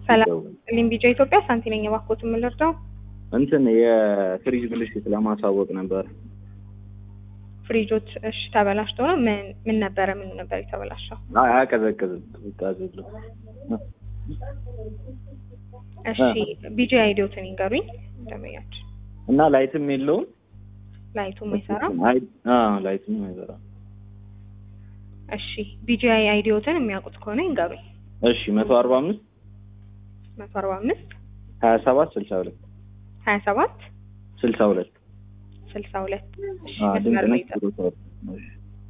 ሰላም ይደውል። ሊምቢጃ ኢትዮጵያ ሳንቲ ነኝ። እባክዎትን ምን ልርዳው? እንትን የፍሪጅ ብልሽት ለማሳወቅ ነበር። ፍሪጆች እሺ ተበላሽቶ ነው። ምን ምን ነበረ? ምን ነበር የተበላሸው? አይ አያቀዘቅዝም። ቅዝቃዜ እሺ ቢጂ አይዲዮትን ይንገሩኝ። ደመያች እና ላይትም የለውም። ላይቱም አይሰራም። አይ አዎ ላይትም አይሰራም። እሺ ቢጂ አይዲዮትን የሚያውቁት ከሆነ ይንገሩኝ። እሺ መቶ አርባ አምስት መቶ አርባ አምስት ሀያ ሰባት ስልሳ ሁለት ሀያ ሰባት ስልሳ ሁለት ስልሳ ሁለት እሺ አዎ መስመር ድንቅ ላይ ነች። ጠብቁ። ጥሩ ሰው። እሺ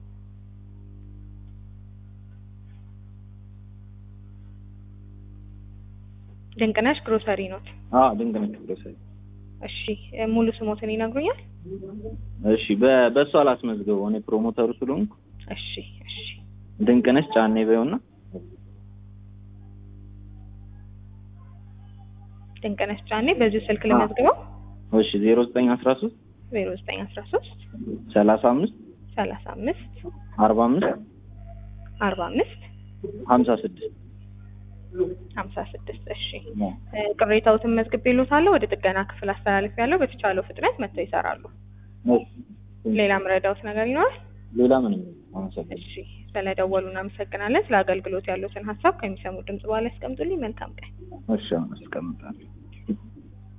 ድንቅነሽ ግሮሰሪ ኖት። አዎ ድንቅ ነች። ጥሩ ሰው። እሺ ሙሉ ስሞትን ይነግሩኛል? እሺ በ- በእሷ አላስመዝግበው እኔ ፕሮሞተሩ ስለሆንኩ እሺ እሺ ድንቅነሽ ጫኔ በይውና ድንቅነሽ ጫኔ በዚሁ ስልክ ልመዝግበው። እሺ ዜሮ ዘጠኝ አስራ ሶስት ዜሮ ዘጠኝ አስራ ሶስት ሰላሳ አምስት ሰላሳ አምስት አርባ አምስት አርባ አምስት ሀምሳ ስድስት ሀምሳ ስድስት እሺ እ፣ ቅሬታዎትን መዝግቤልዎታለሁ። ወደ ጥገና ክፍል አስተላልፍ ያለው በተቻለው ፍጥነት መጥተው ይሰራሉ። ሌላ ምረዳዎት ነገር ይኖራል? ሌላ ምንም አመሰግናለሁ። እሺ ስለደወሉ እናመሰግናለን። ስለ አገልግሎት ያሉትን ሀሳብ ከሚሰሙ ድምጽ በኋላ ያስቀምጡልኝ። መልካም ቀን። እሺ አሁን አስቀምጣለሁ።